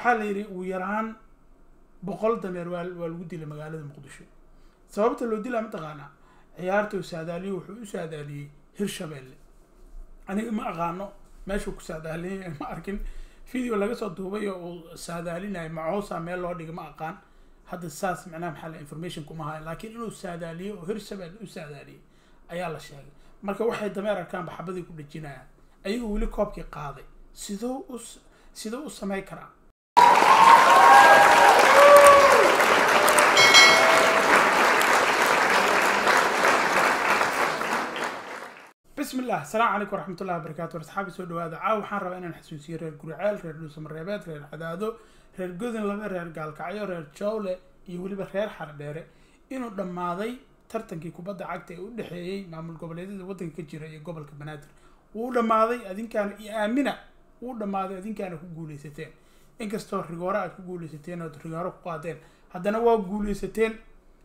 waxaa la yidhi ugu yaraan boqol dameer waa waa lagu dilay magaalada muqdisho sababta loo dilaa mataqaanaa ciyaarta uu saadaaliyo wuxuu u saadaaliyey hirshabeelle aniga ma aqaano meeshuu ku saadaaliyay ma arkin video laga soo duubay oo uu saadaalinayo macoosa meel loo dhigay ma aqaan hadda saas macnaha maxaa la information kuma hayo laakiin inuu saadaaliyo oo hirshabeelle u saadaaliyey ayaa la sheegay marka waxay dameer arkaan baxabadii ku dhejinayaan ayagoo weli koobkii qaaday sidoo u sidoo u samey karaa بسم الله السلام عليكم ورحمة الله وبركاته أصحابي سو دواada caaw waxaan rabaa inaan xasuusiyo reer guriceel reer dhuusamareebeed reer cadaado reer godin laba reer gaalkacyo reer jowle iyo weliba reer xardheere inuu dhammaaday tartankii kubadda cagta ee u dhexeeyey maamul goboleedyada waddanka ka jira iyo gobolka banaadir wuu dhammaaday adinkaana iyo aamina wuu dhammaaday adinkaana ku guuleysateen inkastoo rigoore aad ku guuleysateen ood rigoore ku qaadeen haddana waa guuleysateen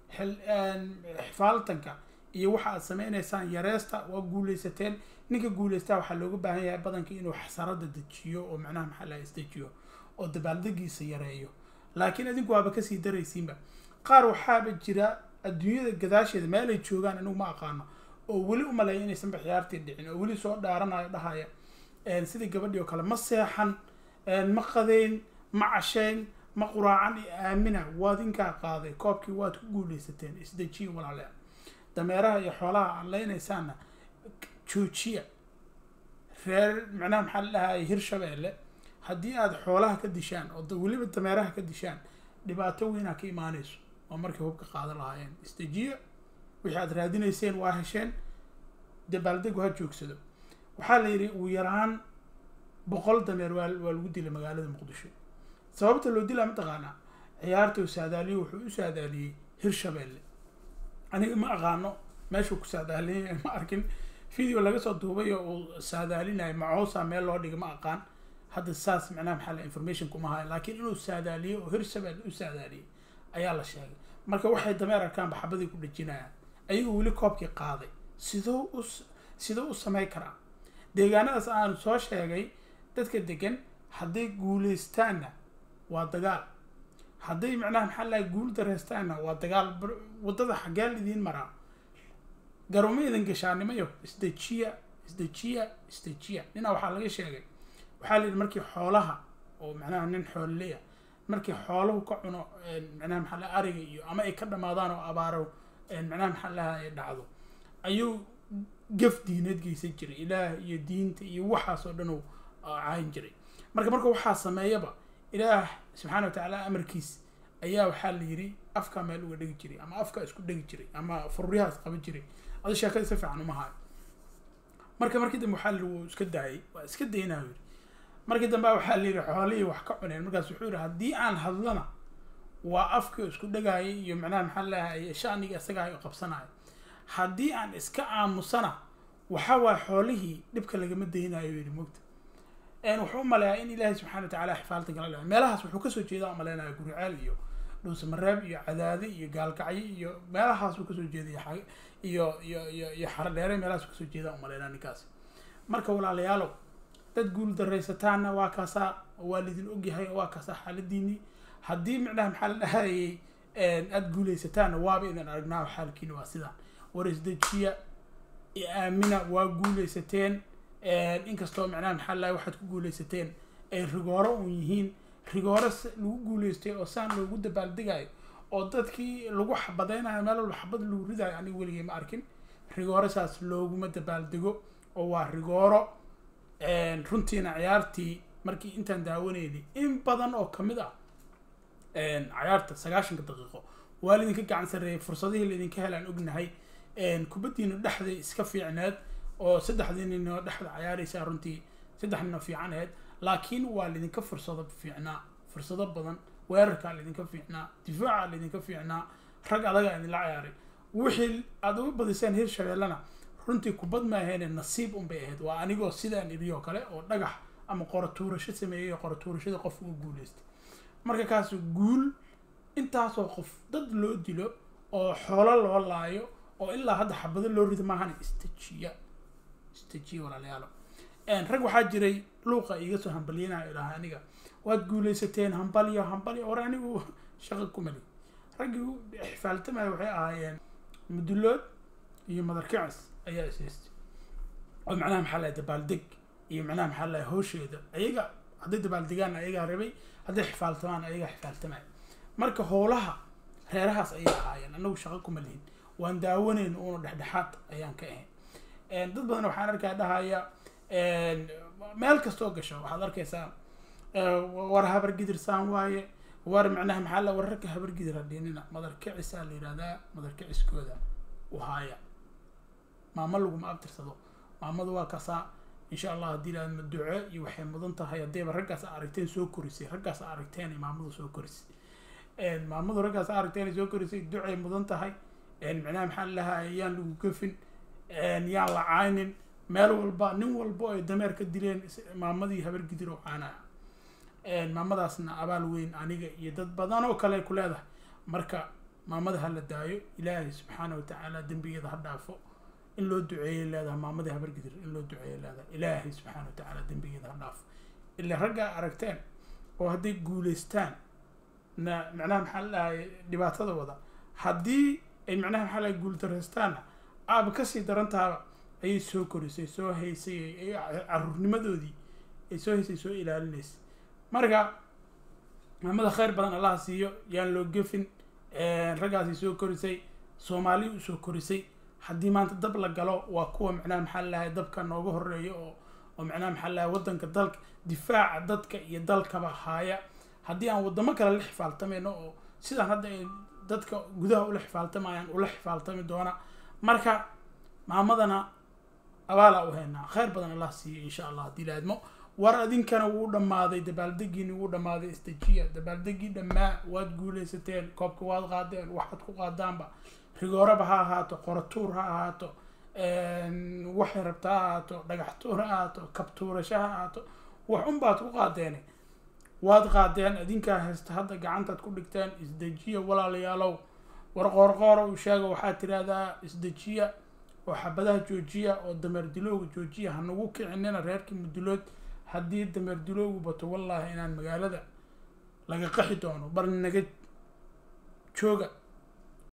xifaaltanka iyo waxa aad sameynaysaan yareesta waa guuleysateen ninka guuleystaa waxaa looga baahan yahay badanka inuu xasarada dejiyo oo macnaha maxaa laha isdejiyo oo dabaaldegiisa yareeyo laakiin adinku waaba kasii daraysiinba qaar waxaaba jira adduunyada gadaasheeda meel ay joogaan anigu ma aqaano oo weli umaleeya inaysanba ciyaartii dhicin oo weli soo dhaaranayo dhahaya sidii gabadhii oo kale ma seexan ma qadeyn ma casheyn ma quraacan iyo aamina waad inkaa qaaday koobkii waad ku guuleysateen isdejiyo walaalea dameeraha iyo xoolaha aad leynaysaanna joojiya reer macnaha maxaa la dhahaya hirshabeelle haddii aad xoolaha ka dishaan oo weliba dameeraha ka dishaan dhibaato weynaa ka imaanayso oo markay hubka qaadan lahaayeen isdejiya wixii aad raadinayseen waa hesheen dabaaldegu ha joogsado waxaa la yidhi ugu yaraan boqol dameer waa waa lagu dilay magaalada muqdisho sababta loo dilaa mataqaanaa ciyaarta uu saadaaliyo wuxuu u saadaaliyey hirshabeelle aniga ma aqaano meeshuu ku saadaaliyay ma arkin video laga soo duubay oo uu saadaalinayo macoosa meel loo dhigay ma aqaan hadda saas macnaha maxaa la information kuma hayo laakiin inuu saadaaliyo oo hirshabeelle u saadaaliyey ayaa la sheegay marka waxay dameer arkaan baxabadii ku dhejinayaan ayagoo weli koobkii qaaday sidoo u sidoo u samey karaa deegaanadaas aanu soo sheegay dadka degan hadday guuleystaanna waa dagaal hadday macnaha maxaa lahay guul dareystaanna waa dagaal waddada xaggee idiin maraa garuma idin gashaanimayo isdejiya isdejiya isdejiya ninaa waxaa laga sheegay waxaa la yidhi markii xoolaha oo macnaha nin xoolleya markii xoolahu ka cuno macnaha maxaa laha ariga iyo ama ay ka dhamaadaan oo abaaro macnaha maxaa laha ay dhacdo ayuu gaf diineed geysan jiray ilaah iyo diinta iyo waxaas oo dhan uu caayin jiray marka marka waxaa sameeyaba ilaah subxaana wa tacaala amarkiis ayaa waxaa la yidhi afka meel uga dhegi jiray ama afka isku dhegi jiray ama furriyahaas qaban jiray adi sheekada si fiican uma hayo marka markii dambe waxaa la yidhi wuu iska daayay waa iska daynaa yidhi markii dambe waxaa la yidhi xoolihii wax ka cuneen markaas wuxuu yidhi haddii aan hadlana waa afkii isku dhegaayo iyo macnaha maxaa lahay shaniga isagaa oo qabsanayo haddii aan iska aamusana waxa waay xoolihii dhibka lagama daynayo yidhi mogta wuxuu umaleeyaa in ilaahay subxana wa tacala xifaaltan kala dhaco meelahaas wuxuu kasoo jeedaa umaleynaya guriceel iyo dhuusamareeb iyo cadaade iyo gaalkacyo iyo meelahaas uu kasoo jeedaya iyo iyo iyo iyo xaradheere meelahaas uu kasoo jeedaa umaleynaa ninkaas marka walaalayaalow dad guul daraysataanna waa kaasaa waa lidin ogyahay waa kaasaa xaaladiinii haddii macnaha maxaa la dhahayay aada guuleysataanna waaba idin aragnaa xaalkiina waa sidaan war isdejiya aamina waa guuleysateen inkastoo macnaha maxaa lahay waxaad ku guuleysateen ay rigooro uun yihiin rigooro lagu guuleystay oo saan loogu dabaaldegayo oo dadkii lagu xabadeynayo meel walba xabad lagu ridayo aniga weligay ma arkin rigooro saas looguma dabaaldego oo waa rigooro runtiina ciyaartii markii intaan daawaneynay in badan oo kamid ah ciyaarta sagaashanka daqiiqo waa laidinka gacan sarreeyay fursadihii laidinka helaan ognahay kubaddiina dhexday iska fiicneed oo saddexdii ninoo dhexda cayaaraysaa runtii saddex ninoo fiican aheyd laakiin waa laydinka fursado fiicnaa fursado badan weerarkaa laydinka fiicnaa difaaca laydinka fiicnaa rag adagaa idinla cayaaray wixii aad uga badiseen hirshabeellena runtii kubad ma aheene nasiib unbay ahayd waa anigoo sidaan idiyoo kale oo dhagax ama qoratuurasho sameeyay oo qoratuurashada qof uga guuleystay marka kaas guul intaasoo qof dad loo dilo oo xoolo loo laayo oo ilaa hadda xabado loo rido maahan istajiya istajiya walaalayaalo rag waxaa jiray luuqa iga soo hambaliyanayo ilaha aniga waad guulaysateen hambalyo hambalyo war anigu shaqo kumali raggii u xifaaltamaya waxay ahaayeen mudulood iyo madarkicis ayaa ishaystay oo macnaha maxaa lahay dabaaldeg iyo macnaha maxaa lahay hawsheeda ayaga hadday dabaaldegaan ayagaa rabay hadday xifaaltamaan ayagaa xifaaltamaya marka howlaha reerahaas ayay ahaayeen anagu shaqo kuma lihin waan daawanayn uuna dhexdhexaad ayaan ka ahayn dad badan waxaan arkaa dhahaya meel kastoo gasho waxaad arkaysaa war habar gidirsaan waaye war macnaha maxaa la wararka habar gidir hadhinina madarkicisaa la yidhahdaa madarkiciskooda uhaaya maamo laguma abtirsado maamadu waa kasaa insha allah haddii la ma duco iyo waxay mudan tahay haddayba raggaas aragteen soo korisay raggaas aragteen maamadu soo korisay maamadu raggaas aragteen soo korisay ducay mudan tahay macnaha maxaa lahaa yaan lagu gafin yaan la caynin meel walba nin walba ay dameer ka dileen maamadii habar gidir oo caanaa maamadaasna abaal weyn aniga iyo dad badan oo kale ku leedahay marka maamada ha la daayo ilaahay subxaana watacaala dembigeeda ha dhaafo in loo duceeyay leedahay maamadii habar gidir in loo duceeyay leedahay ilaahay subxaana watacaala dembigeeda ha dhaafo ila raggaa aragteen oo hadday guulaystaan na macnaha maxaa la dhahay dhibaatada wada haddii ay macnaha maxaa lahay guuldaraystaanna aaba kasii darantaaba ayay soo korisay soo haysay caruurnimadoodii ay soo haysay soo ilaalinaysay marka maamada khayr badan allaha siiyo yaan loo gefin raggaasay soo korisay soomaali usoo korisay haddii maanta dab la galo waa kuwa macnaha maxaa lalahay dabka nooga horeeya oo oo macnaha maxaa lalahay waddanka dalka difaaca dadka iyo dalkaba haaya haddii aan waddamo kale la xifaaltamayno oo sidaan hadda ay dadka gudaha ula xifaaltamayaan ula xifaaltami doona marka maamadana abaalaa u haynaa khayr badan allah siiyo insha allah haddii la admo war adinkana wuu dhammaaday dabaaldegiini wuu dhammaaday istajiya dabaaldegii dhammaa waad guulaysateen koobka waad qaadeen waxaad ku qaadaanba rigooraba ha ahaato qoratuur ha ahaato waxay rabta ha ahaato dhagax tuur ha ahaato kabtuurasho ha ahaato wax unbaad ku qaadeene waad qaadeen adinkaa haysta hadda gacantaad ku dhigteen isdejiya walaalayaalow war qoorqoora uu sheega waxaad tiraahdaa isdejiya oo xabadaha joojiya oo dameer dilowga joojiya hanagu kicinina reerkii mudulood haddii dameer dilowgu bato wallaahi inaan magaalada laga qaxi doono bal naga jooga